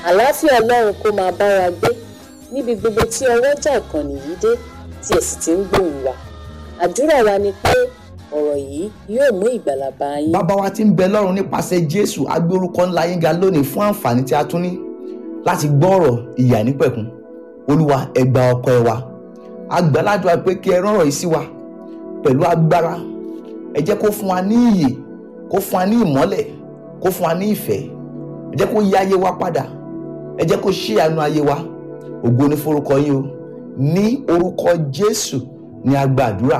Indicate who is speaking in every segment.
Speaker 1: àlàáfíà ọlọ́run kó máa bá wa gbé níbi gbogbo tí ọwọ́jà ìkànnì yìí dé tí ẹ sì ti ń gbóhùn wa àdúrà wa ni pé ọ̀rọ̀ yìí yóò mú ìgbàlà bá yín.
Speaker 2: bàbá wa tí ń bẹ lọ́run nípasẹ̀ jésù a gbé orúkọ ńlá yín ga lónìí fún àǹfààní tí a tún ní láti gbọ́ ọ̀rọ̀ ìyà nípẹ̀kun olúwa ẹ gba ọpẹ́ wa a gbà ládùúgbà pé kí ẹ rán ọ̀rọ̀ yìí sí wa pẹ̀lú agbára ẹ jẹ́ kó fún wa ní ìyè kó fún wa ní ìmọ́lẹ̀ kó fún wa ní ìfẹ́ ẹ jẹ́ kó yí ayé wa padà ẹ jẹ́ kó ṣí àánú ayé wa ògo ní forúkọ yín o ní orúkọ jésù ní a gbàdúrà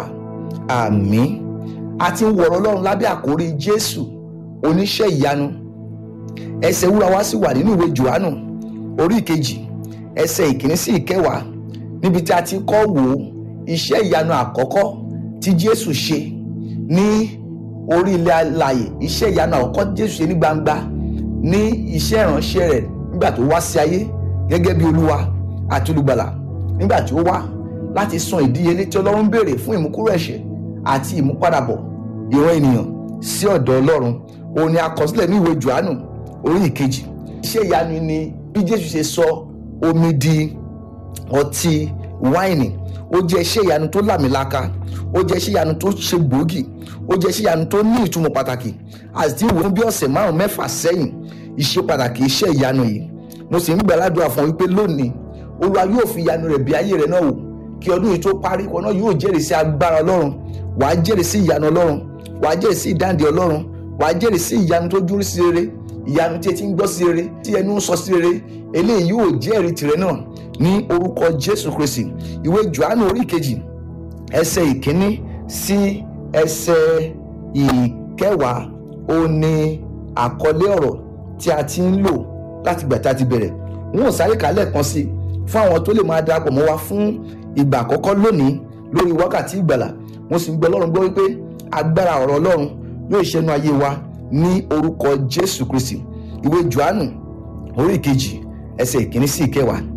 Speaker 2: àmín a ti ń wọ̀rọ̀ ọlọ́run lábẹ́ àkórí jésù oníṣẹ́ ìyanu ẹsẹ̀ wúrà wa sì wà nínú ìwé johannu orí ìkejì ẹsẹ̀ ìkíní sí ìkẹwàá níbi tí a ti kọ́ wò ó iṣẹ́ ìyanu àkọ́kọ́ tí jésù ṣe ní orí ilẹ̀ alààyè iṣẹ́ ìyanu àkọ́kọ́ tí jésù ṣe ní gbangba ní iṣẹ́ ìránṣẹ́ rẹ̀ nígbà tó wá sí ayé gẹ́gẹ́ bí olúwa àti olùgbàlà nígbà tí ó wá láti san ìdíyelé tí ọlọ́run béèrè fún ìmúkúrò ẹ̀ṣẹ̀ àti ìmúpadàbọ̀ ìran ènìyàn sí ọ̀dọ̀ ọlọ́run òun ni àkọsílẹ̀ ní ìwé johannu orí ìkejì iṣẹ́ ìyanu ni bí jésù ṣe sọ omi di ọtí wáìnì ó jẹ́ iṣẹ́ ìyanu tó làmìlaka ó jẹ́ iṣẹ́ ìyanu tó ṣe gbòógì ó jẹ́ iṣẹ́ ìyanu tó ní ìtumọ̀ pàtàkì àti ìwé bí ọ̀sẹ̀ márùn mẹ́fà sẹ́yìn ìṣe pàtàkì iṣẹ́ ìyanu yìí mo sì ń gbàládùn àfọ̀n wípé lónìí olúwa yóò fi ìyanu rẹ̀ bí ayé rẹ̀ náà wò kí ọdún yìí tó parí kan náà yóò jẹ́rìí sí agbára ọlọ́run wàá jẹ́rìí sí ìyanu ọlọ́run wàá jẹ́rìí sí ìdáǹdè ọlọ́run wàá jẹ́rìí sí ìyanu tó dúró sí rere ìyanu tí etí ń gbọ́ sí rere tí ẹnu ń sọ sí rere eléyìí yóò jẹ́rìí tìrẹ náà ní orúkọ jésù kristi ìwé johannu orí ìkejì ẹsẹ̀ ìkíní sí ẹsẹ̀ ìkẹwàá ó ní àkọlé ọ̀rọ̀ tí a ti ń lò láti gbà tá a ti bẹ̀rẹ̀ wọn ò sáré kálẹ̀ kan sí fún àwọn tó lè máa darapọ̀ mọ́ wa fún ìgbà àkọ́kọ́ lónìí lórí wákàtí ìgbàlà mo sì ń gbọ́ ọlọ́run gbọ́ wípé agbára ọ̀rọ̀ ọlọ́run yóò ṣẹ́nu ayé wa ní orúkọ jésù kristi ìwé johannu orí ìkejì ẹsẹ̀ ìkíní sí ìkẹwàá